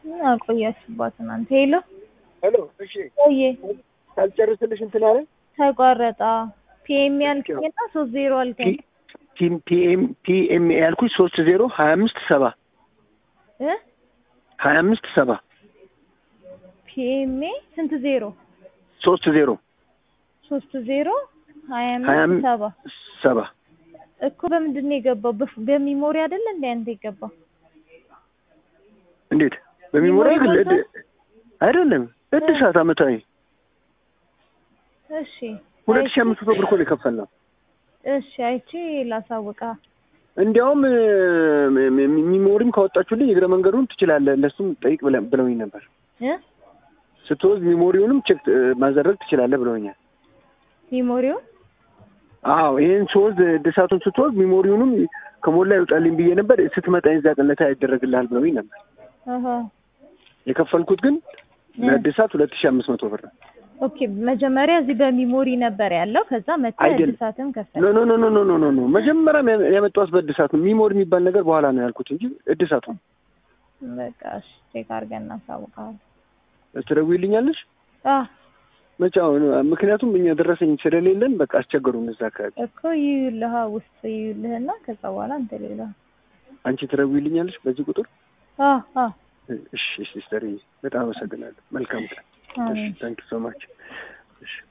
ምን አቆያችሁባት እናንተ? ሄሎ ሄሎ፣ እሺ ቆየ ሳልጨርስልሽ እንትን አለ ተቋረጣ። ፒኤም ያልከኝና ሶስት ዜሮ አልከኝ ቲም ፒኤም ፒኤም ያልኩሽ ሶስት ዜሮ ሀያ አምስት ሰባ እ ሀያ አምስት ሰባ ፒኤምኤ ስንት ዜሮ? ሶስት ዜሮ ሶስት ዜሮ ሀያ ሀያ አምስት አምስት ሰባ ሰባ እኮ በምንድን ነው የገባው? በፍ- በሚሞሪ አይደለ እንደ አንተ የገባው? እንዴት በሚሞሪ ሚሞሪ ግን ሞልቷል? እድ- አይደለም እድሳት አመታዊ እሺ ሁለት ሺህ አይቼ- አምስት መቶ ብር እኮ ነው የከፈልነው። እሺ አይቼ ላሳውቃ። እንዲያውም እ፣ ሚ- ሚ- ሚሞሪም ካወጣችሁልኝ እግረ መንገዱን ትችላለህ እነሱም ጠይቅ ብለ- ብለውኝ ነበር። እ ስትወዝ ሚሞሪውንም ቼክ እ፣ ማዘረግ ትችላለህ ብለውኛል። ሚሞሪው አዎ ይህን ስወዝ እድሳቱን ስትወዝ ሚሞሪውንም ከሞላ ይውጣልኝ ብዬ ነበር። ስትመጣ የዛ ቀለታ ያደረግልሃል ብለውኝ ነበር። አሀ የከፈልኩት ግን እ። ለእድሳት ሁለት ሺህ አምስት መቶ ብር ነው። ኦኬ መጀመሪያ እዚህ በሚሞሪ ነበር ያለው። ከዛ መጥተህ አይደለም። እድሳትን ከፈል ኖ ኖ ኖ ኖ ኖ ኖ ኖ ኖ መጀመሪያም ያ- ያመጣሁት በእድሳት ነው። ሚሞሪ የሚባል ነገር በኋላ ነው ያልኩት እንጂ እድሳቱ ነው። በቃ እሺ ቼክ አድርገን እናሳውቃለን። ትደውይልኛለሽ አህ መቼ? አሁን ምክንያቱም እኛ ደረሰኝ ስለሌለን በቃ አስቸገሩን እዛ አካባቢ። እኮ ይዩልሃ ውስጥ ይዩልህና ከዛ በኋላ እንተ ሌላ አንቺ ትደውይልኛለሽ በዚህ ቁጥር? አህ አህ እሺ ሲስተር፣ በጣም አመሰግናለሁ። መልካም ቀን። እሺ አሜን። ታንክ ሶ ማች። እሺ